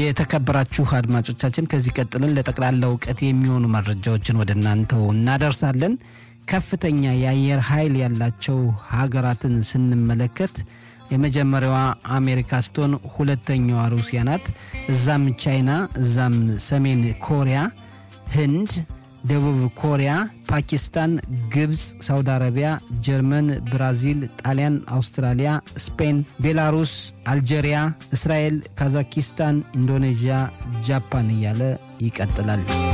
የተከበራችሁ አድማጮቻችን ከዚህ ቀጥለን ለጠቅላላ እውቀት የሚሆኑ መረጃዎችን ወደ እናንተው እናደርሳለን። ከፍተኛ የአየር ኃይል ያላቸው ሀገራትን ስንመለከት የመጀመሪያዋ አሜሪካ ስትሆን ሁለተኛዋ ሩሲያ ናት። እዛም ቻይና፣ እዛም ሰሜን ኮሪያ፣ ህንድ፣ ደቡብ ኮሪያ፣ ፓኪስታን፣ ግብፅ፣ ሳውዲ አረቢያ፣ ጀርመን፣ ብራዚል፣ ጣሊያን፣ አውስትራሊያ፣ ስፔን፣ ቤላሩስ፣ አልጄሪያ፣ እስራኤል፣ ካዛኪስታን፣ ኢንዶኔዥያ፣ ጃፓን እያለ ይቀጥላል።